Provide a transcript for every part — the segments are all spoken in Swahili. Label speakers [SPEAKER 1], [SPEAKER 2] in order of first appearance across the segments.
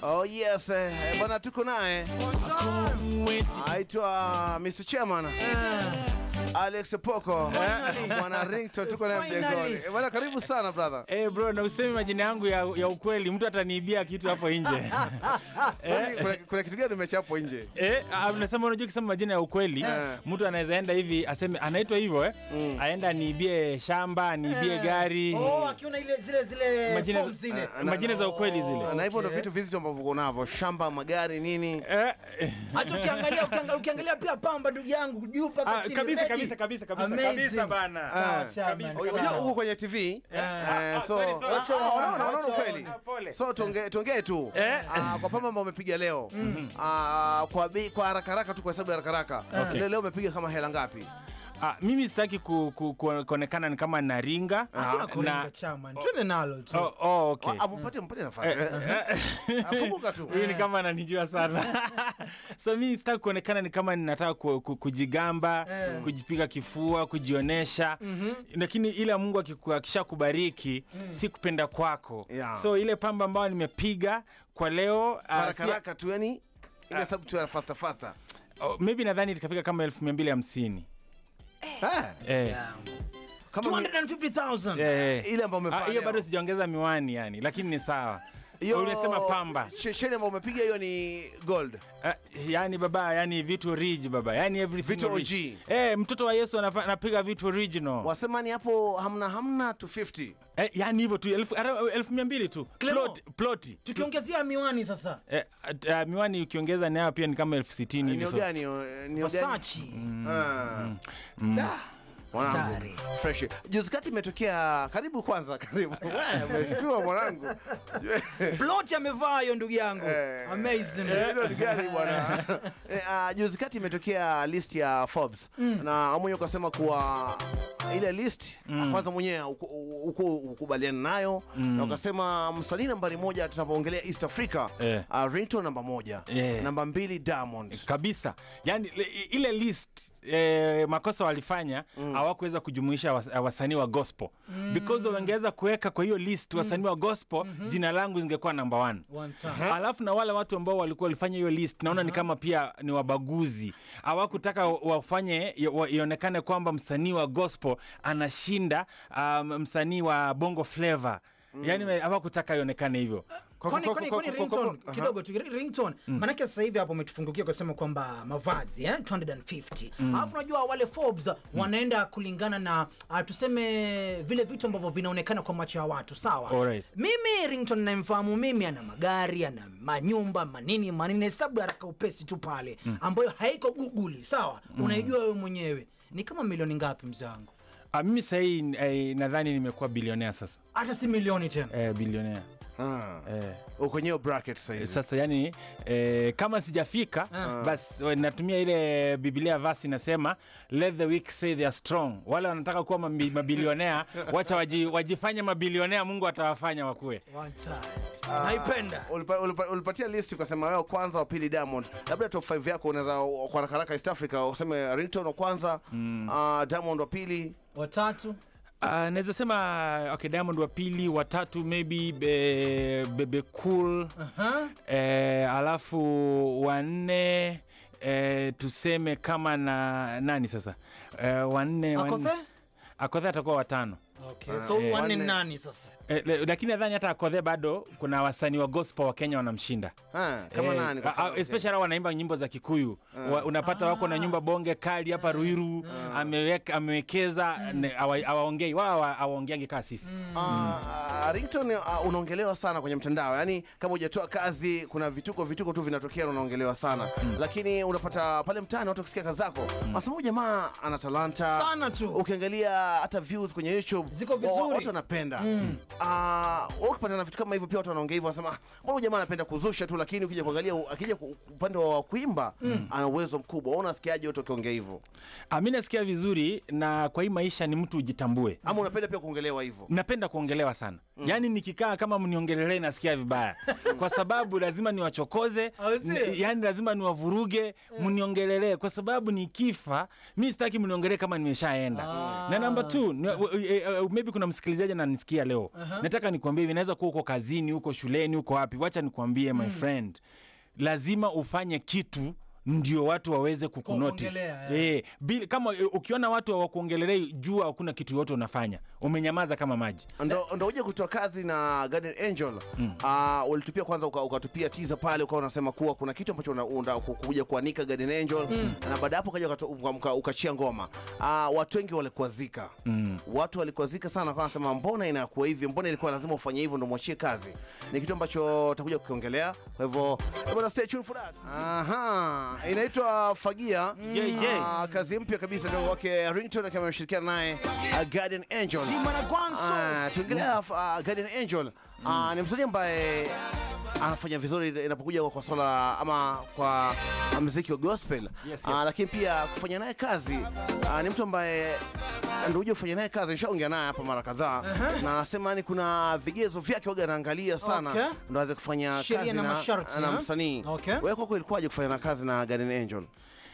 [SPEAKER 1] Oh yes, eh, bwana tuko naye aitwa Mr. Chairman Alex Poko bwana Ringtone, tuko naye
[SPEAKER 2] Finally.
[SPEAKER 1] mjengoni. Eh, Bwana karibu sana brother.
[SPEAKER 3] Eh bro, na usemi majina yangu ya, ya ukweli, mtu ataniibia kitu hapo nje.
[SPEAKER 1] Kwani kuna, kuna kitu gani umechapo nje?
[SPEAKER 3] Eh, ah, nasema unajua ukisema majina ya ukweli, mtu anaweza enda hivi aseme anaitwa hivyo eh, aenda aniibie shamba, aniibie gari.
[SPEAKER 2] Oh, akiona ile zile zile
[SPEAKER 3] Majina-
[SPEAKER 2] forms zile.
[SPEAKER 1] Ah,
[SPEAKER 3] Majina za ukweli zile.
[SPEAKER 1] Na hivyo ndo
[SPEAKER 2] Okay.
[SPEAKER 1] vitu vizito ambavyo uko navyo, shamba, magari, nini.
[SPEAKER 3] Eh, eh,
[SPEAKER 2] Hata ukiangalia ukiangalia, ukiangalia pia pamba ndugu yangu juu mpaka
[SPEAKER 3] ah,
[SPEAKER 2] chini.
[SPEAKER 3] kabisa
[SPEAKER 2] ready.
[SPEAKER 3] kabisa kabisa kabisa
[SPEAKER 2] Amazing.
[SPEAKER 3] kabisa bana.
[SPEAKER 2] Sawa,
[SPEAKER 1] Ah,
[SPEAKER 2] chama.
[SPEAKER 3] kabisa,
[SPEAKER 1] Unajua
[SPEAKER 3] kabisa.
[SPEAKER 1] uko kwenye TV eh, so
[SPEAKER 3] sorry, sorry.
[SPEAKER 1] Wacha-
[SPEAKER 2] Ah,
[SPEAKER 1] unaona unaona
[SPEAKER 2] wacha-
[SPEAKER 1] ukweli.
[SPEAKER 3] ah, pole.
[SPEAKER 1] So tuongee tuongee tu
[SPEAKER 3] Eh.
[SPEAKER 1] Ah, kwa pamba ambao umepiga leo Ah, kwa bei kwa haraka haraka tu kwa sababu ya haraka haraka
[SPEAKER 3] Okay.
[SPEAKER 1] leo leo umepiga kama hela ngapi?
[SPEAKER 3] Ah, mimi sitaki ku, ku, ku, kuonekana ni kama naringa
[SPEAKER 2] Hakuna kuringa
[SPEAKER 3] na
[SPEAKER 2] chama. Twende nalo tu.
[SPEAKER 3] oh, oh, okay.
[SPEAKER 1] Ah, mpatie mpatie nafasi. Afunguka tu.
[SPEAKER 3] huyu ni kama ananijua sana so mi sitaki kuonekana ni kama ninataka ku, ku, kujigamba kujipiga kifua kujionesha lakini ile mungu akiku- akishakubariki si kupenda kwako
[SPEAKER 1] Yeah.
[SPEAKER 3] so ile pamba ambayo nimepiga kwa leo ah,
[SPEAKER 1] Haraka
[SPEAKER 3] si-
[SPEAKER 1] haraka tu yani ile sababu tu ya faster faster.
[SPEAKER 3] oh, maybe nadhani ikafika kama elfu mia mbili hamsini
[SPEAKER 1] Eh,
[SPEAKER 3] eh,
[SPEAKER 1] kama mi-
[SPEAKER 2] 250,000.
[SPEAKER 3] eh.
[SPEAKER 1] ile ambayo
[SPEAKER 3] Ah,
[SPEAKER 1] umefanya.
[SPEAKER 3] hiyo bado sijaongeza miwani yani lakini ni sawa
[SPEAKER 1] Hiyo-
[SPEAKER 3] unasema pamba
[SPEAKER 1] she- Sheni ambayo umepiga hiyo ni gold.
[SPEAKER 3] Uh, yani baba yani vitu rich baba yani everything
[SPEAKER 1] Vitu
[SPEAKER 3] rich.
[SPEAKER 1] OG.
[SPEAKER 3] Eh, mtoto wa Yesu anapa- anapiga vitu original
[SPEAKER 1] Wasema ni hapo hamna hamna 250.
[SPEAKER 3] eh, yani hivyo tu elfu, ara- elfu mia mbili tu
[SPEAKER 2] Clemo.
[SPEAKER 3] Plot- ploti
[SPEAKER 2] Tukiongezea miwani sasa.
[SPEAKER 3] eh, uh, miwani ukiongeza nayo pia ni kama elfu sitini hivi
[SPEAKER 1] Ni
[SPEAKER 3] so.
[SPEAKER 1] gani? hiyo? Ni gani?
[SPEAKER 2] Versace.
[SPEAKER 1] Ah. Da. Mwanangu,
[SPEAKER 2] Hatari.
[SPEAKER 1] fresh. Juzi kati imetokea karibu kwanza karibu. Wewe, Umeshtua mwanangu.
[SPEAKER 2] Plot amevaa hiyo ndugu yangu.
[SPEAKER 1] Eh.
[SPEAKER 2] Amazing.
[SPEAKER 1] Hilo ni gari bwana. Eh, ah, Juzi kati imetokea list ya Forbes na mwenyewe ukasema kuwa ile list kwanza mwenyewe uko- uko ukubaliana nayo na ukasema msanii nambari moja tunapoongelea East Africa
[SPEAKER 3] Eh.
[SPEAKER 1] ah, Ringtone namba moja
[SPEAKER 3] Eh.
[SPEAKER 1] namba mbili Diamond
[SPEAKER 3] kabisa yani le- ile list eh, makosa walifanya hawakuweza kujumuisha was, wasanii wa gospel because wangeweza kuweka kwa hiyo list wasanii wa gospel jina langu zingekuwa number one
[SPEAKER 2] One time.
[SPEAKER 3] alafu na wale watu ambao walikuwa walifanya hiyo list naona ni kama pia ni wabaguzi hawakutaka wafanye wa- ionekane kwamba msanii wa gospel anashinda um, msanii wa bongo flavor yani hawakutaka ionekane hivyo
[SPEAKER 2] Kwani
[SPEAKER 1] Kwa-
[SPEAKER 2] kwani
[SPEAKER 1] kwa-
[SPEAKER 2] kwani
[SPEAKER 1] kwa- kwa-
[SPEAKER 2] ringtone
[SPEAKER 1] aha.
[SPEAKER 2] kidogo tu ringtone manake sasa hivi hapo umetufungukia kusema kwamba mavazi eh 250 alafu unajua wale Forbes wanaenda kulingana na uh, tuseme vile vitu ambavyo vinaonekana kwa macho ya watu sawa
[SPEAKER 3] Alright.
[SPEAKER 2] mimi ringtone namfahamu mimi ana magari ana manyumba manini manini hesabu ya haraka upesi tu pale ambayo haiko google sawa unaijua wewe mwenyewe ni kama milioni ngapi mzee wangu
[SPEAKER 3] Ah, mimi sahii eh, nadhani nimekuwa bilionea sasa
[SPEAKER 2] hata si milioni tena
[SPEAKER 3] eh, bilionea
[SPEAKER 1] Ah.
[SPEAKER 3] eh.
[SPEAKER 1] uko kwenye hiyo bracket sasa hivi.
[SPEAKER 3] sasa yani eh, kama sijafika basi we- natumia ile biblia vasi inasema let the weak say they are strong wale wanataka kuwa mabi- mabilionea wacha waji, wajifanye mabilionea mungu atawafanya wakuwe
[SPEAKER 2] one time naipenda
[SPEAKER 1] Ulipa- ulipa- ulipatia list ukasema wewe kwanza wa pili Diamond, labda top 5 yako unaweza kwa haraka haraka East Africa useme Ringtone wa kwanza ah, Diamond wa pili
[SPEAKER 2] watatu
[SPEAKER 3] Uh, naweza sema okay, diamond wa pili watatu maybe be, bebe cool
[SPEAKER 2] Aha.
[SPEAKER 3] eh, alafu wanne eh, tuseme kama na nani sasa eh, wanne wanne-
[SPEAKER 2] Akothe?
[SPEAKER 3] akothe atakuwa watano
[SPEAKER 2] Okay, so
[SPEAKER 1] eh,
[SPEAKER 2] wanne
[SPEAKER 1] wanne.
[SPEAKER 2] nani sasa?
[SPEAKER 3] Eh, le- lakini nadhani hata akodhe bado kuna wasanii wa gospel wa kenya wanamshinda
[SPEAKER 1] Ah, kama
[SPEAKER 3] Eh,
[SPEAKER 1] nani kwa
[SPEAKER 3] a-
[SPEAKER 1] mfano?
[SPEAKER 3] a- especially hao wanaimba nyimbo za kikuyu wa, unapata wako na nyumba bonge kali hapa ruiru ameweka amewekeza ne- hawa- hawaongei wao hawa- hawaongeangi kaa sisi
[SPEAKER 1] Ah, Ringtone ah, unaongelewa sana kwenye mtandao, yaani kama hujatoa kazi, kuna vituko vituko tu vinatokea na unaongelewa sana lakini unapata pale mtaani watu wakisikia kazi zako wanasema huyu jamaa ana talanta
[SPEAKER 2] Sana tu.
[SPEAKER 1] Ukiangalia hata views kwenye YouTube
[SPEAKER 2] Ziko
[SPEAKER 1] wa- wa-
[SPEAKER 2] vizuri.
[SPEAKER 1] watu wanapenda Ah, wewe ukipata na vitu kama hivyo pia watu wanaongea hivyo, wanasema "Ah, mbona huyu jamaa anapenda kuzusha tu, lakini ukija kuangalia u- akija ku- upande wa kuimba ana uwezo mkubwa. Wewe unasikiaje watu wakiongea hivyo,
[SPEAKER 3] Ah, mi nasikia vizuri na kwa hii maisha ni mtu ujitambue
[SPEAKER 1] ama unapenda pia kuongelewa hivyo?
[SPEAKER 3] napenda kuongelewa sana yaani nikikaa kama mniongelee nasikia vibaya kwa sababu lazima niwachokoze
[SPEAKER 2] Au sio?
[SPEAKER 3] ni- yaani lazima niwavuruge mniongelelee kwa sababu nikifa mi sitaki mniongelee kama nimeshaenda na namba t maybe kuna msikilizaji ananisikia leo nataka nikuambie hivi naweza kuwa uko kazini huko shuleni huko wapi wacha nikuambie my friend lazima ufanye kitu ndio watu waweze kukunotice
[SPEAKER 2] Kukuongelea,
[SPEAKER 3] eh, bila- kama eh, ukiona watu hawakuongelelei jua hakuna kitu yote unafanya umenyamaza kama maji
[SPEAKER 1] ndo, ndo uje kutoa kazi na Guardian Angel Ah, ulitupia kwanza uka- ukatupia tiza pale ukawa unasema kuwa kuna kitu ambacho una- una- ku- kuja kuanika Guardian Angel na baada ya hapo ukaja ukato- uka- uka- ukachia ngoma Ah, watu wengi walikwazika watu walikwazika sana kwa nasema mbona inakuwa hivi mbona ilikuwa lazima ufanye hivyo ndo mwachie kazi ni kitu ambacho utakuja kukiongelea kwa hivyo eh, bwana, stay tuned for that aha inaitwa Fagia
[SPEAKER 3] Yeah, yeah.
[SPEAKER 1] Ah, kazi mpya kabisa ndio wake Ringtone akiwa ameshirikiana naye ah, Guardian Angel Ah, tuongelea uh, Guardian Angel Ah, ni msanii ambaye anafanya vizuri inapokuja kwa swala ama kwa mziki wa gospel
[SPEAKER 3] Yes, yes.
[SPEAKER 1] Ah, lakini pia kufanya naye kazi ah, ni mtu ambaye ndio uje kufanya naye kazi nishaongea naye hapa mara kadhaa na anasema yani kuna vigezo vyake waga anaangalia sana
[SPEAKER 2] Okay.
[SPEAKER 1] ndo aweze kufanya
[SPEAKER 2] Sheria
[SPEAKER 1] kazi
[SPEAKER 2] na
[SPEAKER 1] na,
[SPEAKER 2] masharti,
[SPEAKER 1] na
[SPEAKER 2] ha?
[SPEAKER 1] msanii
[SPEAKER 2] Okay.
[SPEAKER 1] wewe kwako ilikuwaje kufanya na kazi na Guardian Angel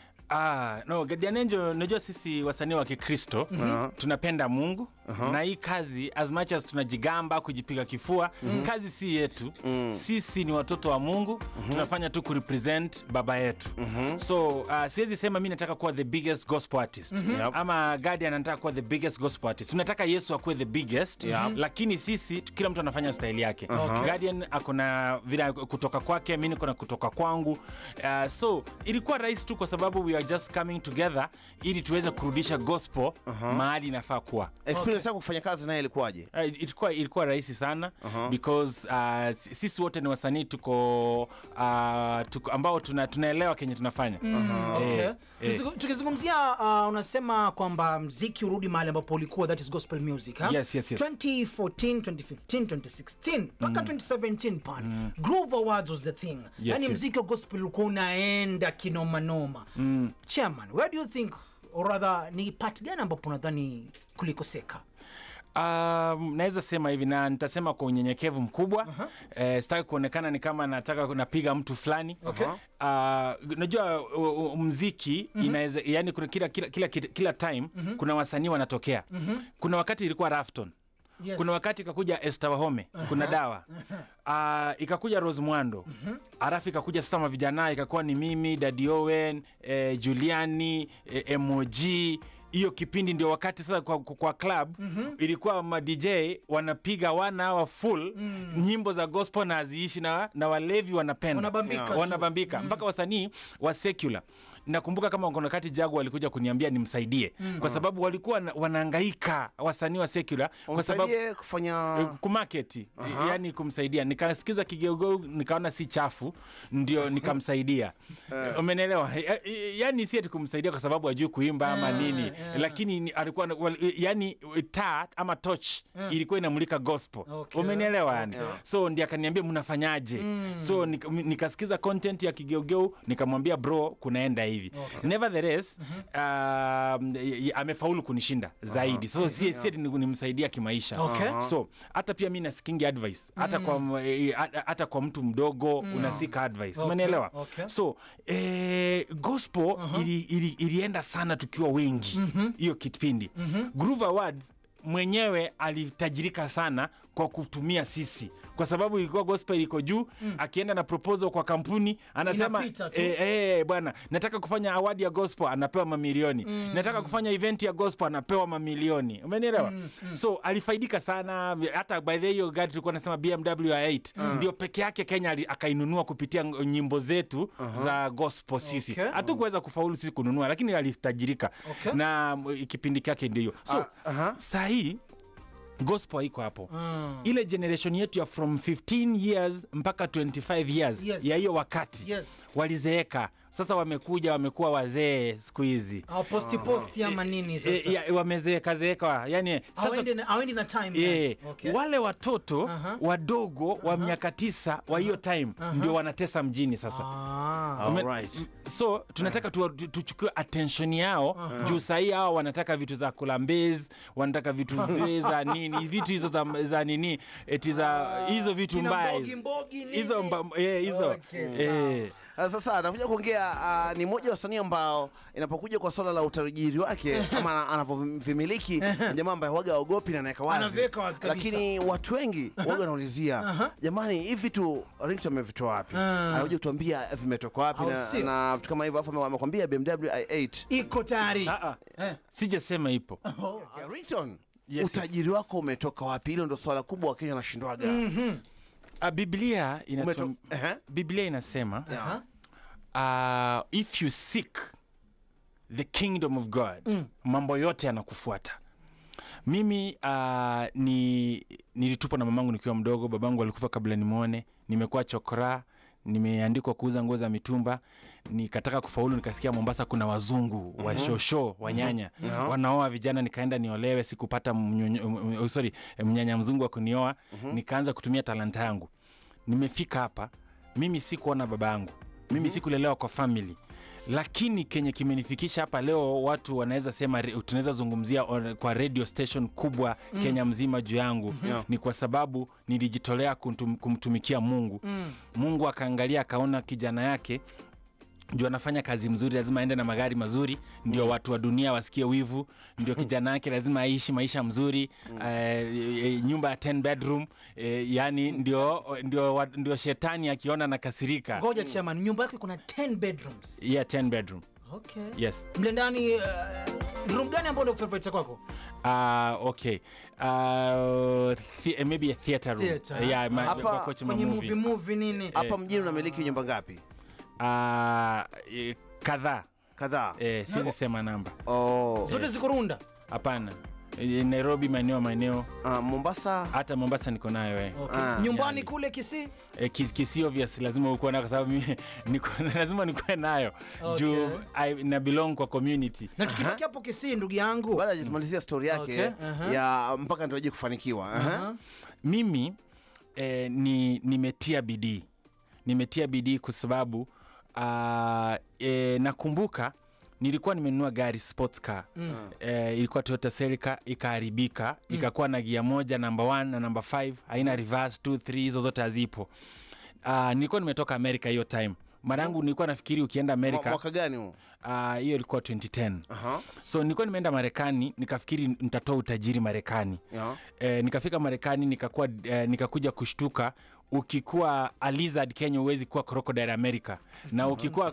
[SPEAKER 3] Ah, no, Guardian Angel, unajua sisi wasanii wa Kikristo tunapenda Mungu na hii kazi as much as tunajigamba kujipiga kifua kazi si yetu sisi ni watoto wa Mungu tunafanya tu kurepresent baba yetu so uh, siwezi sema mi nataka kuwa the biggest gospel artist ama Guardian anataka kuwa the biggest gospel artist tunataka Yesu akuwe the biggest lakini sisi kila mtu anafanya style yake Guardian akona vile kutoka kwake mi niko na kutoka kwangu uh, so ilikuwa rahisi tu kwa sababu we are just coming together ili tuweze kurudisha gospel mahali inafaa kuwa
[SPEAKER 1] experience yako kufanya kazi naye ilikuwaje
[SPEAKER 3] Uh, ilikuwa, ilikuwa rahisi sana because uh, si- sisi wote ni wasanii tuko, uh, tuko ambao tuna, tunaelewa kenye tunafanya
[SPEAKER 2] Okay.
[SPEAKER 3] Eh, eh.
[SPEAKER 2] Tukizu- tukizungumzia uh, unasema kwamba mziki urudi mahali ambapo ulikuwa that is gospel music ha?
[SPEAKER 3] Yes, yes, yes.
[SPEAKER 2] 2014 2015 2016 mpaka 2017 pale groove awards was the thing yani
[SPEAKER 3] yes.
[SPEAKER 2] mziki wa gospel ulikuwa unaenda kinomanoma chairman where do you think or rather ni part gani ambapo unadhani kulikoseka
[SPEAKER 3] Um, naweza sema hivi na nitasema kwa unyenyekevu mkubwa eh, sitaki kuonekana ni kama nataka napiga mtu fulani
[SPEAKER 2] Okay.
[SPEAKER 3] uh, najua uh, uh, mziki inaweza yani kuna kila, kila, kila, kila time kuna wasanii wanatokea kuna wakati ilikuwa Rafton
[SPEAKER 2] Yes.
[SPEAKER 3] kuna wakati ikakuja Esther Wahome kuna dawa uh, ikakuja Rose Mwando alafu ikakuja sasa mavijana ikakuwa ni mimi Daddy Owen eh, Juliani eh, MOG hiyo kipindi ndio wakati sasa kwa, kwa, kwa club ilikuwa ma DJ wanapiga one hour full nyimbo za gospel na haziishi na, na walevi wanapenda
[SPEAKER 2] Wanabambika tu.
[SPEAKER 3] wanabambika mpaka wasanii wa secular nakumbuka kama kuna wakati jagu walikuja kuniambia nimsaidie kwa sababu walikuwa na- wanahangaika wasanii wa secular kwa sababu
[SPEAKER 1] umsaidie kufanya
[SPEAKER 3] Eh, kumaketi yani kumsaidia nikasikiza kigeugeu nikaona si chafu ndio nikamsaidia umenelewa Eh, eh, yani si ati kumsaidia kwa sababu ajui kuimba ama nini lakini ni- alikuwa na- wal- yani taa ama toch ilikuwa inamulika gospel
[SPEAKER 2] Okay.
[SPEAKER 3] umenielewa yani so ndi akaniambia mnafanyaje so nika- m- nikasikiza content ya kigeugeu nikamwambia bro kunaenda hivi nevertheless um, y- y- amefaulu kunishinda zaidi so si si ati ni- nimsaidia kimaisha
[SPEAKER 2] Okay.
[SPEAKER 3] so hata pia mi nasikingi advice hata kwa m- eh, hata- hata kwa mtu mdogo unasika advice
[SPEAKER 2] Okay,
[SPEAKER 3] umenielewa
[SPEAKER 2] okay.
[SPEAKER 3] so eh, gospel ili, ili, ilienda sana tukiwa wengi hiyo kipindi Groove Awards mwenyewe alitajirika sana kwa kutumia sisi kwa sababu ilikuwa gospel iko juu akienda na proposal kwa kampuni anasema
[SPEAKER 2] Inapita tu.
[SPEAKER 3] eh, eh, bwana nataka kufanya award ya gospel anapewa mamilioni nataka kufanya event ya gospel anapewa mamilioni umenielewa so alifaidika sana hata by the way, hiyo gari tulikuwa nasema BMW i8 ndio peke yake Kenya ali- akainunua kupitia ng- nyimbo zetu za gospel sisi
[SPEAKER 2] Okay.
[SPEAKER 3] hatukuweza kufaulu sisi kununua lakini alitajirika
[SPEAKER 2] Okay.
[SPEAKER 3] na m- kipindi kyake ndio hiyo so
[SPEAKER 1] Ah, aha.
[SPEAKER 3] saa hii gospel haiko hapo ile generation yetu ya from 15 years mpaka 25 years
[SPEAKER 2] Yes.
[SPEAKER 3] ya hiyo wakati
[SPEAKER 2] Yes.
[SPEAKER 3] walizeeka sasa wamekuja wamekuwa wazee siku hizi
[SPEAKER 2] Au posti posti ama nini
[SPEAKER 3] e,
[SPEAKER 2] sasa
[SPEAKER 3] ya, wamezeekazeeka yani sasa
[SPEAKER 2] Hawaendi na- hawaendi na time
[SPEAKER 3] Yeah.
[SPEAKER 2] yani. Okay.
[SPEAKER 3] wale watoto
[SPEAKER 2] Aha.
[SPEAKER 3] wadogo wa miaka tisa wa hiyo time ndio wanatesa mjini sasa
[SPEAKER 2] Ah.
[SPEAKER 3] Ume-
[SPEAKER 1] Alright.
[SPEAKER 3] m- so tunataka tu- tu- tuchukue attention yao juu sahii hao wanataka vitu za kulambez wanataka vitu zile za nini vitu hizo za, za nini eti za hizo vitu
[SPEAKER 2] Kina
[SPEAKER 3] mbaya
[SPEAKER 2] mbogi mbogi nini?
[SPEAKER 3] hizo mba- eh, hizo
[SPEAKER 2] Okay,
[SPEAKER 3] eh.
[SPEAKER 1] Ah, Sasa anakuja kuongea ah, ni mmoja wa wasanii ambao inapokuja kwa swala la utajiri wake kama ana- anavyovimiliki ni jamaa ambaye waga aogopi na anaweka wazi,
[SPEAKER 2] Anaviweka wazi kabisa.
[SPEAKER 1] lakini watu wengi waga wanaulizia jamani, hivi vitu Ringtone amevitoa wapi? Anakuja kutuambia vimetoka wapi
[SPEAKER 2] Au
[SPEAKER 1] na,
[SPEAKER 2] sio?
[SPEAKER 1] na vitu kama hivyo, afu amekwambia BMW i8
[SPEAKER 2] iko tayari
[SPEAKER 3] Ah, ah.
[SPEAKER 2] Eh.
[SPEAKER 3] sijasema ipo
[SPEAKER 1] Okay, Ringtone,
[SPEAKER 3] Yes,
[SPEAKER 1] utajiri wako umetoka wapi? Hilo ndo swala kubwa Wakenya wanashindwaga.
[SPEAKER 3] Ah, biblia
[SPEAKER 1] Umeto-
[SPEAKER 3] inatuam-
[SPEAKER 1] Ehe.
[SPEAKER 3] biblia inasema
[SPEAKER 1] Yeah.
[SPEAKER 3] uh, if you seek the kingdom of god mambo yote yanakufuata mimi uh, ni nilitupwa na mamangu nikiwa mdogo babangu alikufa kabla nimwone nimekuwa chokora nimeandikwa kuuza nguo za mitumba nikataka kufaulu nikasikia mombasa kuna wazungu wa shosho wanyanya wanaoa vijana nikaenda niolewe sikupata mnyonyo- m- m- sorry mnyanya mzungu wa kunioa nikaanza kutumia talanta yangu nimefika hapa mimi sikuona baba yangu mimi sikulelewa kwa family lakini kenye kimenifikisha hapa leo watu wanaweza sema re- tunaweza zungumzia on- kwa radio station kubwa kenya mzima juu yangu ni kwa sababu nilijitolea kumtum, kumtumikia mungu mungu akaangalia akaona kijana yake ndio anafanya kazi mzuri lazima aende na magari mazuri ndio watu wa dunia wasikie wivu ndio kijana yake lazima aishi maisha mzuri eh, eh, nyumba ya 10 bedroom eh, yani ndio, ndio, wa- ndio shetani akiona nakasirika
[SPEAKER 2] ngoja chairman nyumba yake kuna 10 bedrooms
[SPEAKER 3] yeah, 10 bedroom
[SPEAKER 2] okay
[SPEAKER 3] yes
[SPEAKER 2] mle ndani uh, room gani ambao ndio favorite kwako
[SPEAKER 3] uh, okay uh, the, maybe a theater room
[SPEAKER 2] Theater.
[SPEAKER 3] yeah, ma,
[SPEAKER 1] Hapa
[SPEAKER 3] wa coach ma
[SPEAKER 2] kwenye
[SPEAKER 3] movie.
[SPEAKER 2] movie movie nini
[SPEAKER 1] Hapa mjini unamiliki nyumba ngapi?
[SPEAKER 3] Uh, eh, kadhaa
[SPEAKER 1] Kadhaa.
[SPEAKER 3] eh, siwezi sema namba
[SPEAKER 1] Oh.
[SPEAKER 2] zote ziko runda
[SPEAKER 3] hapana Eh, nairobi maeneo maeneo
[SPEAKER 1] Ah, Mombasa
[SPEAKER 3] hata mombasa niko nayo eh.
[SPEAKER 2] okay.
[SPEAKER 1] Ah,
[SPEAKER 2] nyumbani
[SPEAKER 3] yani.
[SPEAKER 2] kule Kisii
[SPEAKER 3] Eh, kis- kisi obvious lazima ukuwe nayo kwa sababu mimi niko- lazima nikuwe nayo
[SPEAKER 2] Okay.
[SPEAKER 3] juu I- na belong kwa community
[SPEAKER 2] na tukibaki hapo Kisii ndugu yangu
[SPEAKER 1] baada ya tumalizia stori yake
[SPEAKER 2] Okay, aha.
[SPEAKER 1] ya mpaka ndio kufanikiwa. Aha.
[SPEAKER 2] Aha.
[SPEAKER 3] mimi eh, ni nimetia bidii nimetia bidii kwa sababu uh, eh, nakumbuka nilikuwa nimenunua gari sports car mm. eh, ilikuwa toyota celica ikaharibika mm. ikakuwa na gia moja namba 1 na namba 5 haina reverse 2 3 hizo zote hazipo uh, nilikuwa nimetoka amerika hiyo time marangu nilikuwa nafikiri ukienda
[SPEAKER 1] Mwa-
[SPEAKER 3] amerika
[SPEAKER 1] Mwaka gani huo?
[SPEAKER 3] ah, hiyo ilikuwa 2010
[SPEAKER 1] Aha.
[SPEAKER 3] so nilikuwa nimeenda marekani nikafikiri nitatoa utajiri marekani
[SPEAKER 1] Yeah.
[SPEAKER 3] eh, nikafika marekani nikakuwa eh, nikakuja kushtuka ukikuwa a lizard kenya huwezi kuwa crocodile america na ukikuwa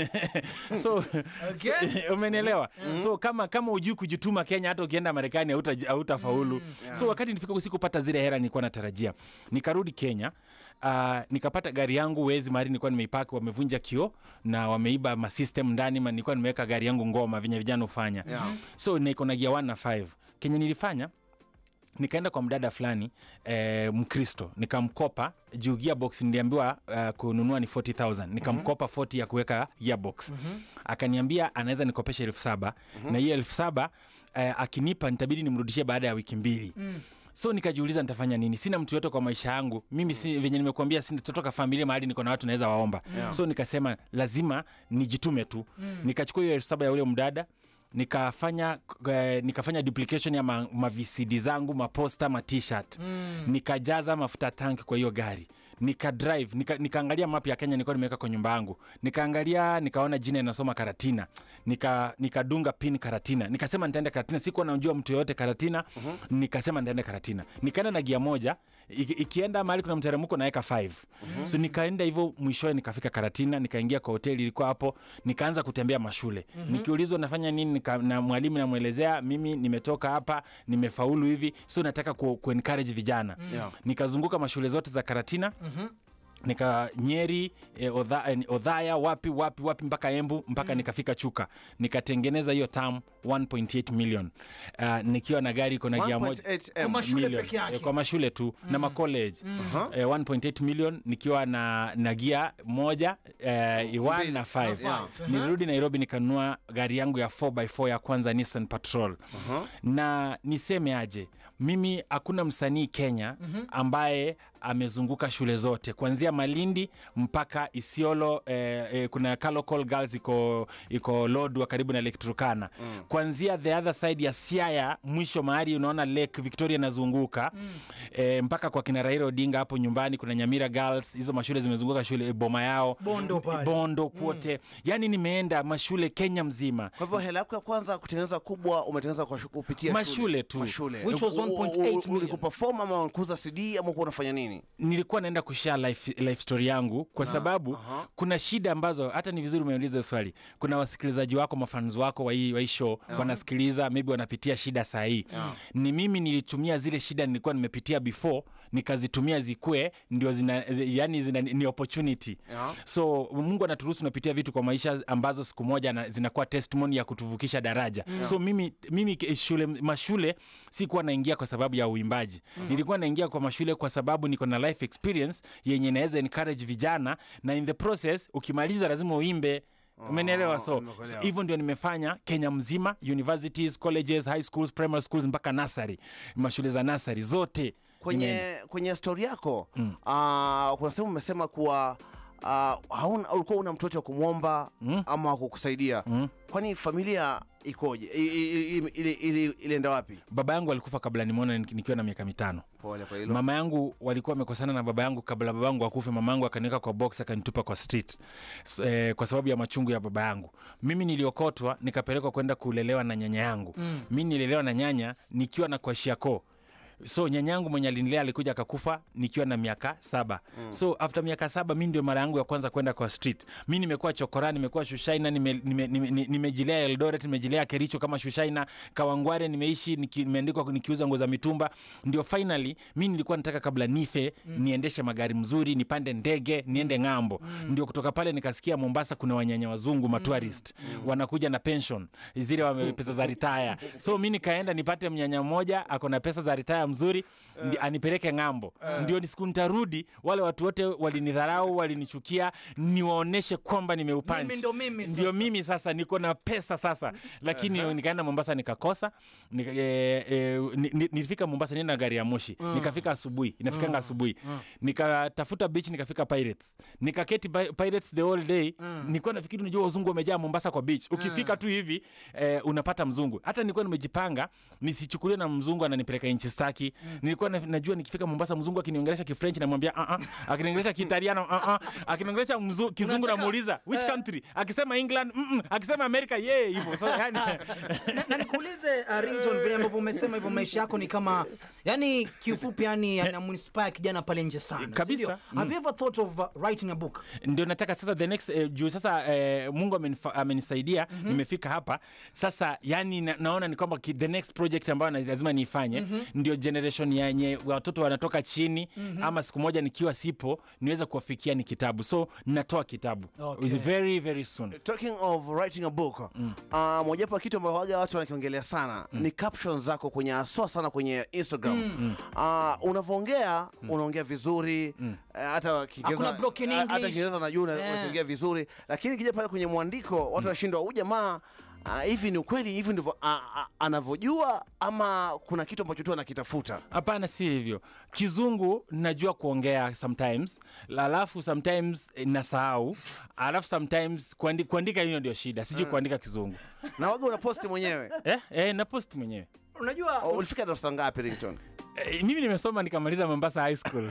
[SPEAKER 3] so,
[SPEAKER 2] Okay.
[SPEAKER 3] so umenielewa so kama kama ujui kujituma kenya hata ukienda marekani hauta- hautafaulu so wakati nifika usikupata zile hera nilikuwa natarajia nikarudi kenya Uh, nikapata gari yangu wezi mahali nilikuwa nimeipaki wamevunja kio na wameiba masystem ndani ma nilikuwa nimeweka gari yangu ngoma venye vijana hufanya
[SPEAKER 1] Yeah.
[SPEAKER 3] so niko na gia 1 na 5 kenye nilifanya nikaenda kwa mdada fulani eh, mkristo nikamkopa juu gearbox niliambiwa uh, kununua ni 40000 nikamkopa 40 ya kuweka gearbox akaniambia anaweza nikopesha elfu saba na hiyo elfu saba eh, akinipa nitabidi nimrudishie baada ya wiki mbili so nikajiuliza nitafanya nini sina mtu yote kwa maisha yangu mimi si, venye nimekuambia sitatoka familia mahali niko na watu naweza waomba
[SPEAKER 1] Yeah.
[SPEAKER 3] so nikasema lazima nijitume tu nikachukua hiyo elfu saba ya ule mdada nikafanya eh, nikafanya duplication ya ma, ma VCD zangu maposta ma t-shirt mm. nikajaza mafuta tank kwa hiyo gari nika drive nika, nikaangalia map ya Kenya nilikuwa nimeweka kwa nyumba yangu nikaangalia nikaona jina inasoma Karatina nika nikadunga pin Karatina nikasema nitaenda Karatina sikuwa najua mtu yoyote Karatina uh-huh. nikasema nitaenda Karatina nikaenda na gia moja iki, ikienda mahali kuna mteremko naweka 5 uh-huh. so nikaenda hivyo mwishowe nikafika Karatina nikaingia kwa hoteli ilikuwa hapo nikaanza kutembea mashule uh-huh. nikiulizwa nafanya nini nika, na mwalimu namwelezea mimi nimetoka hapa nimefaulu hivi so nataka ku, ku encourage vijana
[SPEAKER 1] Yeah.
[SPEAKER 3] nikazunguka mashule zote za Karatina nika nyeri eh, odha, eh, odhaya wapi wapi wapi mpaka embu mpaka nikafika chuka nikatengeneza hiyo tam 1.8 million uh, nikiwa na gari iko na gia moja
[SPEAKER 1] 1.8
[SPEAKER 2] Kwa
[SPEAKER 1] M.
[SPEAKER 2] mashule
[SPEAKER 3] million.
[SPEAKER 2] peke yake.
[SPEAKER 3] Eh, kwa mashule tu na macollege eh, 1.8 million nikiwa na, na gia moja eh, 1 na 5
[SPEAKER 2] Yeah.
[SPEAKER 3] nilirudi nairobi nikanunua gari yangu ya 4x4 ya kwanza nissan patrol na niseme aje mimi hakuna msanii kenya ambaye amezunguka shule zote kuanzia malindi mpaka isiolo eh, eh, kuna Kalokol girls iko iko lodwa karibu na lake turkana mm. kuanzia the other side ya siaya mwisho mahali unaona lake victoria inazunguka mm. eh, mpaka kwa kina raila odinga hapo nyumbani kuna nyamira girls hizo mashule zimezunguka shule boma yao
[SPEAKER 2] Bondo pale.
[SPEAKER 3] bondo kwote yani nimeenda mashule kenya mzima
[SPEAKER 1] Kwa hivyo hela yako ya kwanza kutengeneza kubwa umetengeneza kwa shu- kupitia
[SPEAKER 3] Mashule tu.
[SPEAKER 1] Mashule.
[SPEAKER 2] Which was
[SPEAKER 1] U- u-
[SPEAKER 2] 1.8
[SPEAKER 1] u-
[SPEAKER 2] million.
[SPEAKER 1] Ulikuperform ama ulikuuza CD ama ulikuwa unafanya nini?
[SPEAKER 3] nilikuwa naenda kushare life, life story yangu kwa sababu kuna shida ambazo hata ni vizuri umeuliza swali kuna wasikilizaji wako mafans wako wa hii wa hii show wanasikiliza maybe wanapitia shida saa hii ni mimi nilitumia zile shida nilikuwa nimepitia before nikazitumia zikue ndio zina, yani zina, ni opportunity
[SPEAKER 1] Yeah.
[SPEAKER 3] so mungu anaturuhusu unapitia vitu kwa maisha ambazo siku moja na- zinakuwa testimony ya kutuvukisha daraja so mimi, mimi ke- shule, mashule sikuwa naingia kwa sababu ya uimbaji nilikuwa naingia kwa mashule kwa sababu niko na life experience yenye inaweza encourage vijana na in the process ukimaliza lazima uimbe umenielewa so
[SPEAKER 1] nimekuelewa.
[SPEAKER 3] hivyo ndio nimefanya kenya mzima universities colleges high schools primary schools mpaka nasary mashule za nasary zote nimeenda.
[SPEAKER 1] Kwenye kwenye story yako mm. kuna sehemu umesema kuwa uh, hauna ulikuwa una mtoto wa kumwomba mm. ama wa kukusaidia mm. kwani familia ikoje? I- i- i- ili- ili- Ilienda wapi?
[SPEAKER 3] baba yangu alikufa kabla nimwona nik- nikiwa na miaka mitano
[SPEAKER 1] Pole kwa hilo.
[SPEAKER 3] mama yangu walikuwa wamekosana na baba yangu kabla baba yangu akufe mama yangu akaniweka kwa box akanitupa kwa street S eh, kwa sababu ya machungu ya baba yangu mimi niliokotwa nikapelekwa kwenda kulelewa na nyanya yangu mm. mi nilelewa na nyanya nikiwa na kwashiako so nyanyangu mwenye alinilea alikuja akakufa nikiwa na miaka saba mm. so after miaka saba mi ndio mara yangu ya kwanza kwenda kwa street mi nimekuwa chokora nimekuwa shushaina nimejilea nime, nime, nime nimejilea eldoret nimejilea kericho kama shushaina kawangware nimeishi niki- nimeandikwa nikiuza nguo za mitumba ndio finally mi nilikuwa nataka kabla nife mm. niendeshe magari mzuri nipande ndege niende ng'ambo mm. ndio kutoka pale nikasikia mombasa kuna wanyanya wazungu matourist mm. wanakuja na pension zile wame pesa za ritaya so mi nikaenda nipate mnyanya mmoja ako na pesa za ritaya mzuri ndi, anipeleke ng'ambo ndio ni siku nitarudi wale watu wote walinidharau walinichukia niwaoneshe kwamba nimeupanchi
[SPEAKER 2] Mimi ndo mimi
[SPEAKER 3] ndio
[SPEAKER 2] sasa.
[SPEAKER 3] mimi sasa niko na pesa sasa lakini nikaenda mombasa nikakosa nika, e, e, ni- ni- nilifika mombasa nienda na gari ya moshi nikafika asubuhi inafikanga asubuhi nikatafuta beach nikafika pirates nikaketi Pi- pirates the whole day nilikuwa nafikiri unajua wazungu wamejaa mombasa kwa beach ukifika tu hivi eh, unapata mzungu hata nilikuwa nimejipanga nisichukuliwe na mzungu ananipeleka nchi staki nilikuwa na, najua nikifika mombasa mzungu akiniongelesha kifrench namwambia uh -uh. akiniongelesha kiitaliano uh -uh. akiniongelesha mzu- kizungu
[SPEAKER 2] Unataka-
[SPEAKER 3] namuuliza which country akisema england mm -mm. akisema america ye yeah, hivyo so, yani,
[SPEAKER 2] na, na nikuulize uh, Ringtone, vile ambavyo umesema hivyo maisha yako ni kama yani kiufupi yani anamuinspire kijana pale nje sana
[SPEAKER 3] Kabisa.
[SPEAKER 2] si ndio? have you ever thought of uh, writing a book
[SPEAKER 3] ndio nataka sasa the next eh, juu sasa eh, mungu amenifa- amenisaidia mm-hmm. nimefika hapa sasa yani na, naona ni kwamba ki- the next project ambayo na- lazima niifanye mm-hmm. ndio generation yenye watoto wanatoka chini mm-hmm. ama siku moja nikiwa sipo niweze kuwafikia ni kitabu so natoa kitabu
[SPEAKER 2] Okay.
[SPEAKER 3] very very soon
[SPEAKER 1] Talking of writing a book mm. uh, mojawapo ya kitu ambayo waga watu wanakiongelea sana mm. ni captions zako kwenye aswa sana kwenye Instagram mm. uh, unavyoongea mm. unaongea vizuri mm. uh, hata Kiingereza-
[SPEAKER 2] Hakuna broken
[SPEAKER 1] hata
[SPEAKER 2] English.
[SPEAKER 1] Kiingereza unajua una-
[SPEAKER 2] Yeah.
[SPEAKER 1] unakiongea vizuri lakini kija pale kwenye mwandiko watu wanashindwa huyu jamaa uh, hivi ni ukweli hivi ndivyo uh, uh, anavyojua ama kuna kitu ambacho tu anakitafuta
[SPEAKER 3] hapana si hivyo kizungu najua kuongea sometimes alafu sometimes eh, nasahau alafu sometimes kuandi, kuandika hiyo ndio shida sijui kuandika kizungu
[SPEAKER 1] na waga unaposti mwenyewe
[SPEAKER 3] eh, eh, na post mwenyewe
[SPEAKER 2] unajua
[SPEAKER 1] Oh, ulifika darasa ngapi Ringtone?
[SPEAKER 3] Eh, mimi nimesoma nikamaliza mombasa high school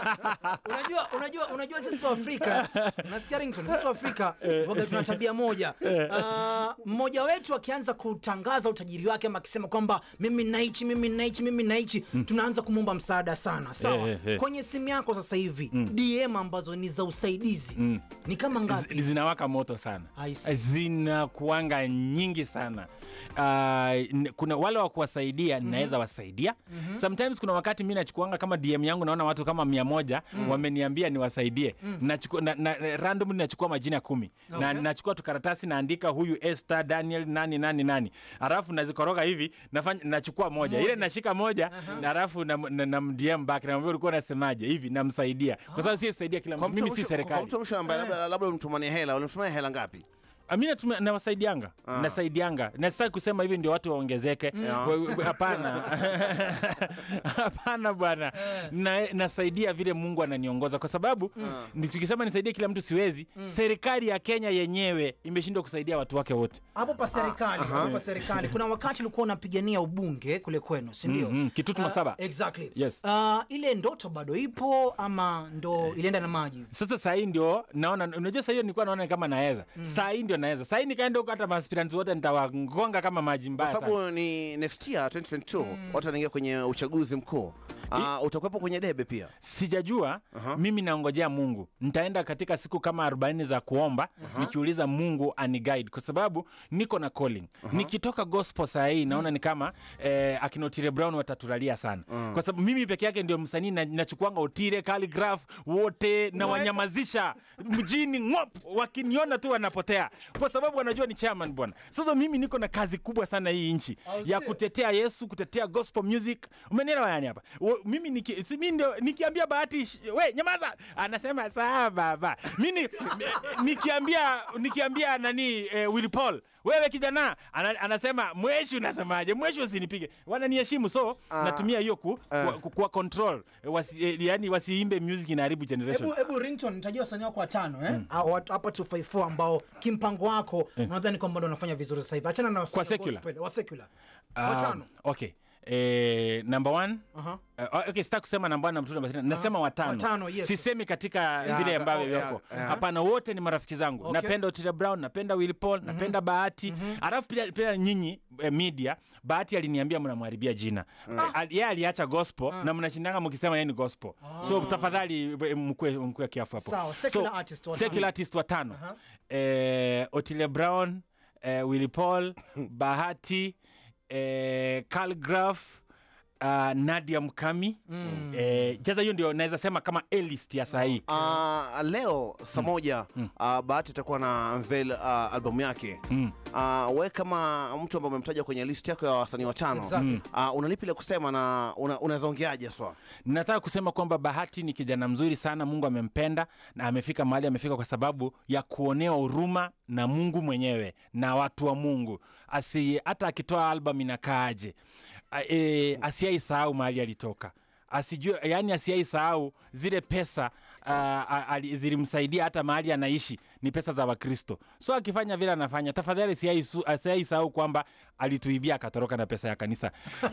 [SPEAKER 2] unajua unajua unajua sisi wa Afrika unasikia Ringtone sisi wa Afrika waga tuna tabia moja Ah, mmoja wetu akianza kutangaza utajiri wake ama akisema kwamba mimi naichi mimi naichi mimi naichi tunaanza kumwomba msaada sana sawa
[SPEAKER 3] Eh, eh, eh.
[SPEAKER 2] kwenye simu yako sasa hivi DM ambazo ni za usaidizi ni kama ngapi
[SPEAKER 3] Z- zinawaka moto sana
[SPEAKER 2] I see.
[SPEAKER 3] zinakuanga nyingi sana uh, n- kuna wale wa kuwasaidia naweza wasaidia sometimes kuna wakati mi nachukuanga kama dm yangu naona watu kama mia moja wameniambia niwasaidie Nachukua- na, na, randomly nachukua majina kumi na nachukua tu karatasi naandika huyu Esther Daniel nani nani nani alafu nazikoroga hivi nafanya nachukua moja, ile nashika moja na alafu na, na, na DM back namwambia ulikuwa unasemaje hivi namsaidia kwa sababu si saidia kila
[SPEAKER 1] Kwa
[SPEAKER 3] mtu
[SPEAKER 1] mtu
[SPEAKER 3] mimi si
[SPEAKER 1] mwisho- kwa
[SPEAKER 3] serikali
[SPEAKER 1] mtu mwisho ambaye labda labda ulimtumania hela, ulimtumania hela ngapi?
[SPEAKER 3] mi natumia- nawasaidianga nasaidianga nasitaki kusema hivi ndio watu waongezeke We- we- hapana hapana bwana na, nasaidia vile mungu ananiongoza kwa sababu ni- tukisema nisaidie kila mtu siwezi serikali ya kenya yenyewe imeshindwa kusaidia watu wake wote
[SPEAKER 2] hapo pa serikali hapo pa serikali kuna wakati ulikuwa unapigania ubunge kule kwenu si ndio
[SPEAKER 3] Mhm, Kitutu
[SPEAKER 2] Ah,
[SPEAKER 3] Masaba.
[SPEAKER 2] exactly
[SPEAKER 3] Yes.
[SPEAKER 2] Ah, ile ndoto bado ipo ama ndo ilienda na maji
[SPEAKER 3] sasa sahii ndio naona unajua sahii nilikuwa naona kama naweza sahii ndio naweza sahii nikaenda huko hata maaspirants wote nitawagonga kama maji
[SPEAKER 1] Kwa
[SPEAKER 3] mbaya sana.
[SPEAKER 1] sababu ni next year 2022 watu wanaingia kwenye uchaguzi mkuu. Uh, utakuwepo kwenye debe pia.
[SPEAKER 3] sijajua mimi naongojea mungu nitaenda katika siku kama 40 za kuomba nikiuliza mungu aniguide kwa sababu niko na calling nikitoka gospel saa hii naona ni kama eh, akina Otile Brown watatulalia sana kwa sababu mimi peke yake ndio msanii na- nachukuanga Otile Calligraph wote na wanyamazisha mjini ngop wakiniona tu wanapotea kwa sababu wanajua ni chairman bwana sasa mimi niko na kazi kubwa sana hii nchi
[SPEAKER 2] Au
[SPEAKER 3] ya
[SPEAKER 2] sio?
[SPEAKER 3] kutetea Yesu kutetea gospel music umenielewa yani hapa Wo- mimi niki, si, mimi ndio nikiambia bahati sh- we nyamaza anasema sawa baba mimi ni- nikiambia nikiambia nani eh, Willy Paul wewe kijana ana, anasema mweshi unasemaje mweshi usinipige wananiheshimu so natumia hiyo ku, ku, ku, kuwa control eh, wasi, eh, yani wasiimbe music inaharibu generation
[SPEAKER 2] hebu hebu rington nitajua wasanii wako watano eh Ah, watu hapa 254 ambao kimpango wako unadhani kwamba ndo wanafanya vizuri sasa hivi achana na wasanii
[SPEAKER 3] Kwa
[SPEAKER 2] wa
[SPEAKER 3] secular?
[SPEAKER 2] gospel, wa secular
[SPEAKER 3] Um,
[SPEAKER 2] watano
[SPEAKER 3] okay eh, number one
[SPEAKER 2] Aha.
[SPEAKER 3] Uh, okay, sitaki kusema namba one na mtu namba tatu. nasema watano,
[SPEAKER 2] watano, yes.
[SPEAKER 3] sisemi katika vile
[SPEAKER 1] yeah,
[SPEAKER 3] ambavyo
[SPEAKER 1] oh, yeah,
[SPEAKER 3] yako
[SPEAKER 1] yeah.
[SPEAKER 3] hapana wote ni marafiki zangu
[SPEAKER 2] Okay.
[SPEAKER 3] napenda Otile Brown napenda Willy Paul napenda Bahati alafu pia, pia nyinyi eh, media Bahati aliniambia mnamharibia jina Eh, al- yeye aliacha gospel na mnashindanga mkisema yeye ni gospel so tafadhali eh, mkue mkue kiafu hapo
[SPEAKER 2] Sawa, secular artist watano.
[SPEAKER 3] secular artist watano eh, Otile Brown eh, Willy Paul Bahati eh, Calligraph uh, Nadia Mkami mm. eh, jaza hiyo ndio naweza sema kama A list ya sahii
[SPEAKER 1] Uh, leo saa moja uh, Bahati itakuwa na unveil uh, albamu yake uh, we kama mtu ambaye umemtaja kwenye list yako ya wasanii watano
[SPEAKER 2] Exactly.
[SPEAKER 1] uh, unalipi la kusema na una- unaweza ongeaje swa
[SPEAKER 3] nataka kusema kwamba Bahati ni kijana mzuri sana, Mungu amempenda na amefika mahali amefika kwa sababu ya kuonewa huruma na Mungu mwenyewe na watu wa Mungu. Asi hata akitoa album inakaaje, A- e, asiaisahau mahali alitoka asijue yani asiaisahau zile pesa uh, ali- zilimsaidia hata mahali anaishi ni pesa za Wakristo. So akifanya vile anafanya, tafadhali asiaisu- asiaisahau kwamba alituibia akatoroka na pesa ya kanisa.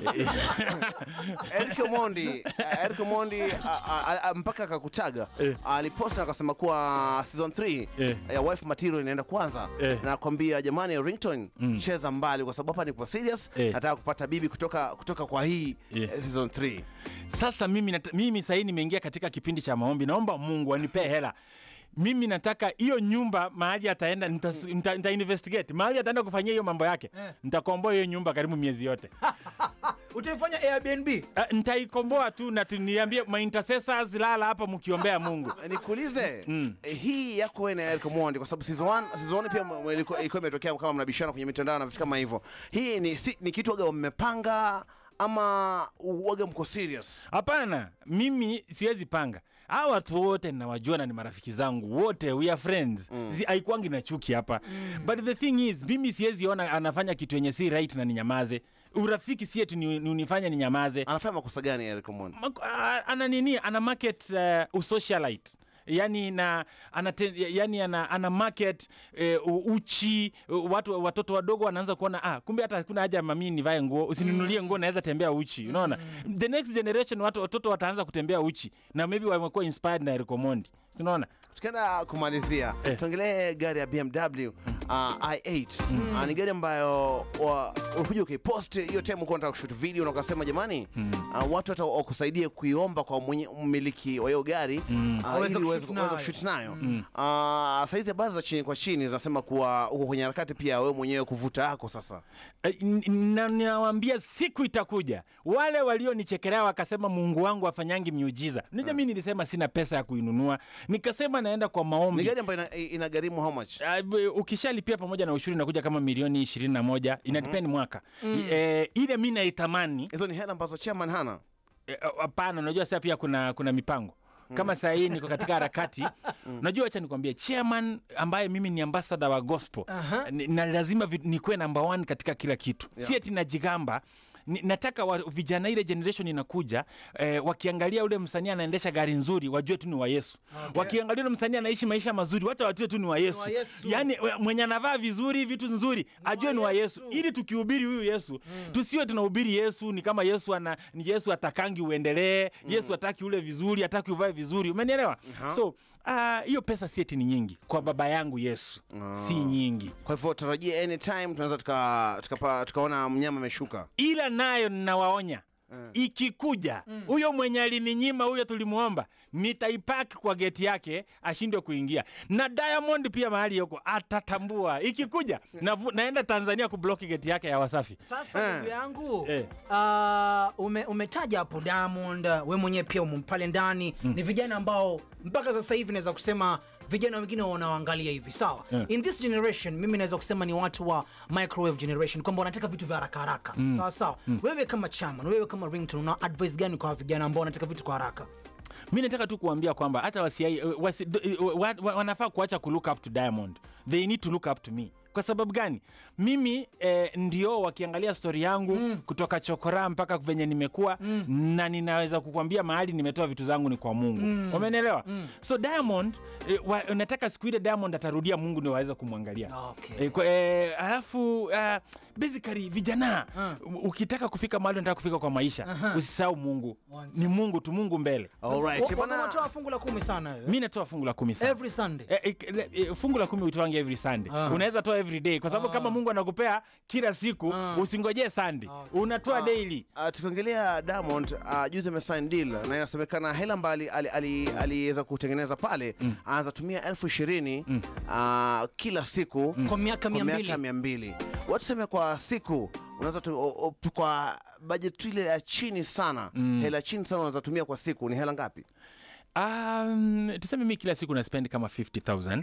[SPEAKER 1] Eric Omondi uh, Eric Omondi uh, uh, uh, mpaka akakutaga aliposta akasema kuwa season 3
[SPEAKER 3] Eh.
[SPEAKER 1] ya wife material inaenda kwanza
[SPEAKER 3] Eh.
[SPEAKER 1] na kwambia jamani Ringtone cheza mbali kwa sababu hapa nipo serious
[SPEAKER 3] Eh.
[SPEAKER 1] nataka kupata bibi kutoka kutoka kwa hii
[SPEAKER 3] Eh.
[SPEAKER 1] eh, season 3
[SPEAKER 3] Sasa mimi, nata, mimi sahii nimeingia katika kipindi cha maombi, naomba Mungu anipee hela. Mimi nataka hiyo nyumba mahali ataenda nita, nita, nita investigate mahali ataenda kufanyia hiyo mambo yake
[SPEAKER 2] Eh.
[SPEAKER 3] nitakomboa hiyo nyumba karibu miezi yote.
[SPEAKER 2] utaifanya airbnb
[SPEAKER 3] Ah, nitaikomboa tu na tuniambie ma intercessors lala hapa mkiombea Mungu.
[SPEAKER 1] nikuulize eh, hii yako wewe na Eric Omondi kwa sababu season 1 season 1 pia m- m- ilikuwa ilikuwa imetokea kama mnabishana kwenye mitandao na vitu kama hivyo hii ni, si, ni kitu waga mmepanga ama waga mko serious
[SPEAKER 3] Hapana, mimi siwezi panga. Hawa watu wote nawajua na ni marafiki zangu wote, we are friends. Mm. Haikuangi na chuki hapa. But the thing is, mimi siwezi ona anafanya kitu yenye si right na ninyamaze. Urafiki si eti ni, ni unifanye ninyamaze.
[SPEAKER 1] anafanya makosa gani Eric Omondi
[SPEAKER 3] Mak- a- ana nini ana market uh, usocialite yani na ana, yani ana, ana market uh, uchi uh, watu watoto wadogo wanaanza kuona ah, kumbe hata kuna haja mami nivae nguo usininunulie nguo naweza tembea uchi unaona the next generation watu watoto wataanza kutembea uchi na maybe wamekuwa inspired na Eric Omondi unaona
[SPEAKER 1] tukienda kumalizia tuongelee gari ya BMW uh, i8 uh, ni gari ambayo wa- ulikuja ukaipost hiyo time uko unataka kushoot video na ukasema jamani uh, watu hata wakusaidie kuiomba kwa mwenye mmiliki wa hiyo gari uh,
[SPEAKER 2] Aweze
[SPEAKER 1] ili uweze
[SPEAKER 2] kushoot
[SPEAKER 1] uweze
[SPEAKER 2] nayo.
[SPEAKER 1] kushoot nayo uh, saizi habari za chini kwa chini zinasema kuwa uko kwenye harakati pia wewe mwenyewe kuvuta yako sasa
[SPEAKER 3] Eh, n- na ninawambia siku itakuja wale walionichekelea wakasema mungu wangu afanyangi miujiza nija mi nilisema sina pesa ya kuinunua nikasema naenda kwa
[SPEAKER 1] ni
[SPEAKER 3] maombi
[SPEAKER 1] gari ambayo ina, inagharimu how much
[SPEAKER 3] Ah, b- ukishalipia pamoja na ushuru inakuja kama milioni ishirini na moja inadepend mwaka eh, ile mi naitamani
[SPEAKER 1] hizo ni hela ambazo chairman hana
[SPEAKER 3] Eh, hapana unajua sasa pia kuna kuna mipango kama saa hii niko katika harakati unajua wacha nikwambie chairman ambaye mimi ni ambassador wa gospel
[SPEAKER 2] Aha.
[SPEAKER 3] ni- na lazima vi- nikuwe number one katika kila kitu
[SPEAKER 1] Yeah.
[SPEAKER 3] si ati najigamba Ni- nataka wa, vijana ile generation inakuja eh, wakiangalia ule msanii anaendesha gari nzuri wajue tu ni wa yesu
[SPEAKER 2] Okay.
[SPEAKER 3] wakiangalia ule msanii anaishi maisha mazuri wacha wajue tu ni wa yesu,
[SPEAKER 2] wa Yesu.
[SPEAKER 3] yaani we- mwenye anavaa vizuri vitu nzuri ajue ni wa yesu
[SPEAKER 2] Yesu.
[SPEAKER 3] ili tukihubiri huyu yesu tusiwe tunahubiri yesu ni kama yesu ana ni yesu atakangi uendelee yesu ataki ule vizuri ataki uvae vizuri umenielewa so ah, hiyo pesa sieti ni nyingi kwa baba yangu yesu si nyingi
[SPEAKER 1] kwa hivyo tarajia anytime tunaweza tuka- tukapa- tukaona mnyama ameshuka
[SPEAKER 3] ila nayo ninawaonya ikikuja huyo mwenye alininyima huyo tulimuomba nitaipaki kwa geti yake ashindwe kuingia na diamond pia mahali yuko atatambua ikikuja navu, naenda tanzania kubloki geti yake ya wasafi
[SPEAKER 2] Sasa ndugu yangu
[SPEAKER 3] Eh.
[SPEAKER 2] ah, ume, umetaja hapo Diamond, we mwenyewe pia umo pale ndani ni vijana ambao mpaka sasa hivi naweza kusema vijana wengine wanaoangalia hivi sawa
[SPEAKER 3] Yeah.
[SPEAKER 2] in this generation mimi naweza kusema ni watu wa microwave generation kwamba wanataka vitu vya haraka haraka sawa sawa wewe kama chairman wewe kama ringtone una advice gani kwa vijana ambao wanataka vitu kwa haraka
[SPEAKER 3] mi nataka tu kuambia kwamba hata wasi, wasi, d- wa, wa, wanafaa kuacha ku look up to diamond they need to look up to me kwa sababu gani mimi eh, ndio wakiangalia stori yangu mm. kutoka chokora mpaka venye nimekuwa mm. na ninaweza kukwambia mahali nimetoa vitu zangu ni kwa mungu mm. umenielewa mm. so diamond eh, wa, nataka siku ile diamond atarudia mungu ndio waweza kumwangalia
[SPEAKER 2] Okay.
[SPEAKER 3] Eh, kwa, eh, alafu uh, basically vijana
[SPEAKER 2] Uh.
[SPEAKER 3] ukitaka kufika mahali unataka kufika kwa maisha
[SPEAKER 2] Aha.
[SPEAKER 3] usisahau mungu
[SPEAKER 2] One
[SPEAKER 3] ni mungu tu mungu mbele
[SPEAKER 1] Alright,
[SPEAKER 2] Wa-
[SPEAKER 1] bwana-
[SPEAKER 2] wanatoa fungu la kumi sana wewe.
[SPEAKER 3] mi natoa fungu la kumi sana
[SPEAKER 2] every sunday
[SPEAKER 3] Eh, eh, le- eh, fungu la kumi utoange every sunday
[SPEAKER 2] Ah.
[SPEAKER 3] unaweza toa every day kwa sababu
[SPEAKER 2] Ah.
[SPEAKER 3] kama mungu anakupea kila siku
[SPEAKER 2] Ah.
[SPEAKER 3] usingojee sunday
[SPEAKER 2] Okay.
[SPEAKER 3] unatoa daily
[SPEAKER 1] Uh, tukiongelea Diamond uh, juzi amesign deal na inasemekana hela ambayo ali- ali- ali- aliweza kutengeneza pale anaweza tumia elfu ishirini uh, kila siku
[SPEAKER 2] kwa miaka mia
[SPEAKER 1] kwa
[SPEAKER 2] mbili
[SPEAKER 1] miaka mia mbili watuseme kwa siku unaweza tu, o, o, kwa budget tu ile ya chini sana hela chini sana unaweza tumia kwa siku ni hela ngapi
[SPEAKER 3] um, tuseme mi kila siku naspend kama 50000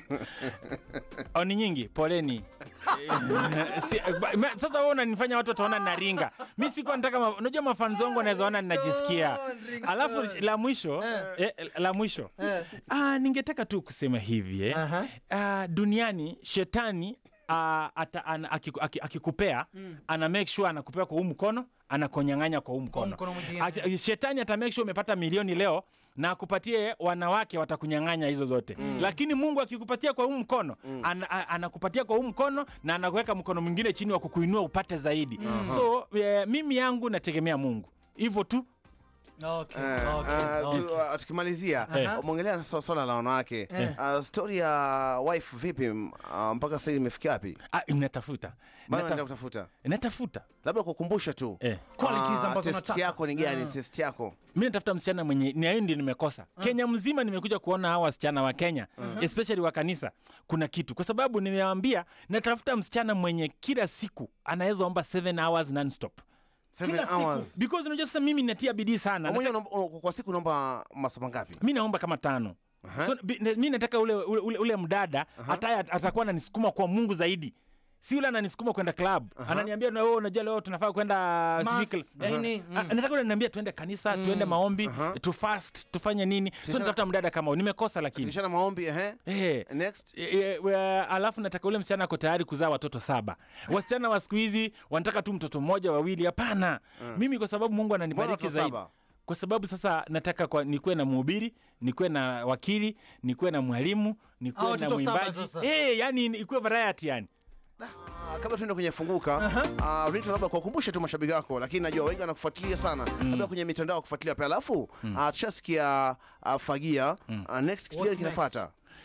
[SPEAKER 3] au ni nyingi poleni Eh, si, ba- ma- sasa wewe unanifanya watu wataona naringa mi sikuwa nataka ma- unajua mafanzi wangu wanaweza ona ninajisikia alafu la mwisho eh, la mwisho ah, ningetaka tu kusema hivi eh.
[SPEAKER 2] Aha.
[SPEAKER 3] ah, duniani shetani ah, ata, ana, akiku- aki- akikupea ana make sure anakupea kwa huu mkono anakonyang'anya kwa huu mkono
[SPEAKER 2] mkono mwingine.
[SPEAKER 3] Ati- shetani ata make sure umepata milioni leo na akupatie wanawake watakunyang'anya hizo zote lakini mungu akikupatia kwa huu mkono ana, a- anakupatia kwa huu mkono na anakuweka mkono mwingine chini wa kukuinua upate zaidi so eh, mimi yangu nategemea mungu hivyo tu
[SPEAKER 2] okay,
[SPEAKER 1] Eh,
[SPEAKER 2] okay,
[SPEAKER 1] uh,
[SPEAKER 2] okay.
[SPEAKER 1] tu- uh, tukimalizia
[SPEAKER 2] Eh.
[SPEAKER 1] umeongelea na swala la wanawake uh, story ya wife vipi uh, mpaka sasa imefikia wapi
[SPEAKER 3] ah, natafuta
[SPEAKER 1] bado
[SPEAKER 3] Nataf-
[SPEAKER 1] naendelea kutafuta
[SPEAKER 3] natafuta
[SPEAKER 1] labda kukumbusha tu
[SPEAKER 3] eh.
[SPEAKER 2] Qualities
[SPEAKER 1] Ah,
[SPEAKER 2] ambazo
[SPEAKER 1] test
[SPEAKER 2] unataka.
[SPEAKER 1] yako ni gani test yako
[SPEAKER 3] mi natafuta msichana mwenye ni hiyo ndio nimekosa kenya mzima nimekuja kuona hawa wasichana wa kenya especially wa kanisa kuna kitu kwa sababu nimewambia natafuta msichana mwenye kila siku anaweza omba 7 hours nonstop
[SPEAKER 1] Seven
[SPEAKER 2] Kila siku.
[SPEAKER 1] hours.
[SPEAKER 3] because unajua sasa mimi natia bidii sana
[SPEAKER 1] Pamoja
[SPEAKER 3] Nataka-
[SPEAKER 1] unaomba- una- kwa siku unaomba masaa mangapi
[SPEAKER 3] mi naomba kama tano so, bi- ne- mi nataka ule, ule, ule, ule mdada hata atakuwa ananisukuma kwa mungu zaidi si ule ananisukuma kwenda club ananiambia na wewe unajua leo tunafaa kwenda sijui
[SPEAKER 2] Mass,
[SPEAKER 3] kla-
[SPEAKER 2] nini,
[SPEAKER 3] Ah, nataka ule ananiambia tuende kanisa tuende maombi tu fast tufanye nini so nitafuta mdada kama huyo. nimekosa lakini
[SPEAKER 1] kishana maombi ehe
[SPEAKER 3] Eh,
[SPEAKER 1] next
[SPEAKER 3] e, e, we- alafu nataka ule msichana ako tayari kuzaa watoto saba wasichana wa siku hizi wanataka tu mtoto mmoja wawili hapana mimi kwa sababu mungu
[SPEAKER 1] Mbona
[SPEAKER 3] ananibariki
[SPEAKER 1] watoto
[SPEAKER 3] zaidi
[SPEAKER 1] saba?
[SPEAKER 3] kwa sababu sasa nataka kwa, nikuwe na mhubiri nikuwe na wakili nikuwe na mwalimu
[SPEAKER 2] Ah,
[SPEAKER 3] nikuwe na
[SPEAKER 2] watoto saba
[SPEAKER 3] mwimbaji
[SPEAKER 2] sasa.
[SPEAKER 3] Eh, yani ikuwe variety yani
[SPEAKER 1] Ah, kabla tuende kwenye funguka uh, Rita, labda kuwakumbushe tu mashabiki wako, lakini najua wengi wanakufuatilia sana labda kwenye mitandao kufuatilia pia, alafu uh, tushasikia uh, fagia uh, next kitu gani
[SPEAKER 2] What's
[SPEAKER 1] kinafuata?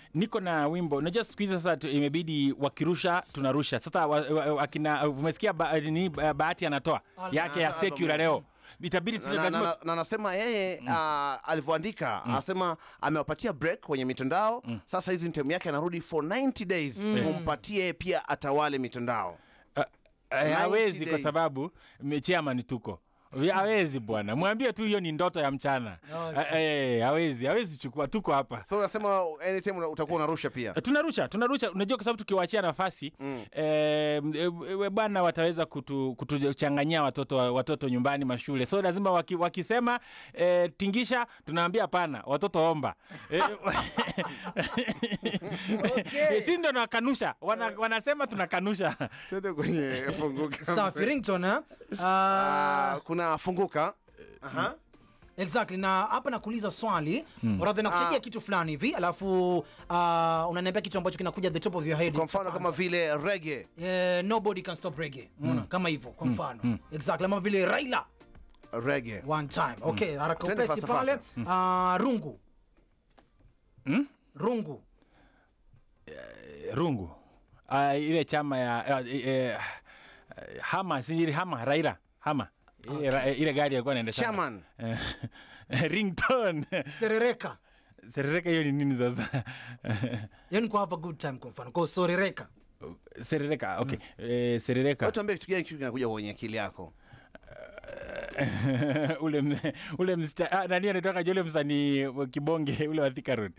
[SPEAKER 3] niko na wimbo unajua siku hizi sasa tu- imebidi wakirusha tunarusha sasa wa, wa, wakina umesikia ba, ni bahati anatoa yake ya
[SPEAKER 1] Album.
[SPEAKER 3] sekula leo itabidi tu
[SPEAKER 1] na, na,
[SPEAKER 3] lazima
[SPEAKER 1] na, na nasema yeye ah, alivyoandika anasema amewapatia break kwenye mitandao sasa hizi ni time yake anarudi for 90 days mumpatie pia atawale mitandao
[SPEAKER 3] Uh, uh, hawezi kwa
[SPEAKER 1] days.
[SPEAKER 3] sababu me- chairman tuko hawezi bwana mwambie tu hiyo ni ndoto ya mchana
[SPEAKER 2] Okay.
[SPEAKER 3] Eh, eh, hawezi hawezi chukua tuko hapa
[SPEAKER 1] so unasema anytime una- utakuwa unarusha pia
[SPEAKER 3] Eh, tunarusha tunarusha unajua kwa sababu tukiwaachia nafasi mm. eh, eh, bwana wataweza kutu- kutuchanganyia watoto watoto nyumbani mashule so lazima waki, wakisema eh, tingisha tunaambia hapana watoto omba eh,
[SPEAKER 2] Okay.
[SPEAKER 3] si ndo nakanusha wana, wanasema tunakanusha
[SPEAKER 1] tuende kwenye funguka
[SPEAKER 2] safi
[SPEAKER 1] mzee.
[SPEAKER 2] rington eh? uh,
[SPEAKER 1] Ah, kuna funguka Aha.
[SPEAKER 2] exactly na hapa nakuuliza swali mm. radhi nakuchajia
[SPEAKER 1] Ah.
[SPEAKER 2] kitu fulani hivi alafu uh, unaniambia kitu ambacho kinakuja the top of your head
[SPEAKER 1] kwa mfano kama vile rege
[SPEAKER 2] Eh, nobody can stop reggae mm. kama hivyo kwa mfano exactly kama vile raila
[SPEAKER 1] rege
[SPEAKER 2] one time okay haraka
[SPEAKER 1] Twende
[SPEAKER 2] upesi
[SPEAKER 1] fasta,
[SPEAKER 2] pale
[SPEAKER 1] fasta.
[SPEAKER 2] uh, rungu rungu
[SPEAKER 3] rungu uh, ile chama ya uh, uh, hama sinjiri hama raira hama ile, ra, ile gari alikuwa anaenda
[SPEAKER 1] Shaman.
[SPEAKER 3] rington
[SPEAKER 2] serereka
[SPEAKER 3] serereka hiyo ni nini sasa
[SPEAKER 2] yani kwa have a good time kwa mfano kwa sorereka
[SPEAKER 3] serereka okay eh, serereka
[SPEAKER 1] tuambie kitu gani kitu kinakuja kwenye akili yako
[SPEAKER 3] ule m- ule msta ah, nani anatoka ule msanii wa kibonge ule wa Thika Road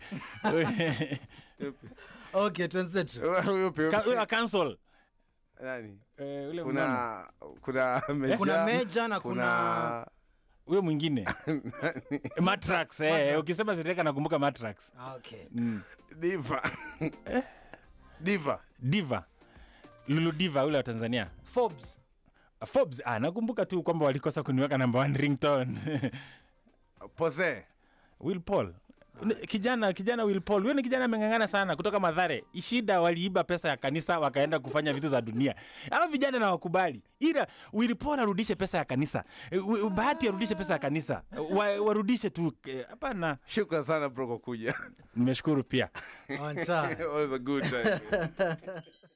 [SPEAKER 2] okay twenzetu
[SPEAKER 1] Yupi, yupi?
[SPEAKER 3] Ka- ule wa cancel
[SPEAKER 1] Nani?
[SPEAKER 3] Eh, ule mnono.
[SPEAKER 1] kuna kuna meja,
[SPEAKER 2] kuna meja na kuna
[SPEAKER 3] huyo mwingine matrax eh, ukisema serereka nakumbuka matrax
[SPEAKER 2] Ah, okay
[SPEAKER 1] diva diva
[SPEAKER 3] diva lulu diva ule wa tanzania
[SPEAKER 2] forbes
[SPEAKER 3] Forbes, ah, nakumbuka tu kwamba walikosa kuniweka namba one ringtone
[SPEAKER 1] pose
[SPEAKER 3] Will Paul Ni- kijana kijana Will Paul huyo ni kijana ameng'ang'ana sana kutoka Madhare. Shida waliiba pesa ya kanisa wakaenda kufanya vitu za dunia. Hao vijana na wakubali, ila Will Paul arudishe pesa ya kanisa, Eh, Wi- Bahati arudishe pesa ya kanisa, wa, warudishe tu. eh, Hapana,
[SPEAKER 1] shukran sana bro kwa kuja
[SPEAKER 3] nimeshukuru pia.
[SPEAKER 2] on time
[SPEAKER 1] It was a good time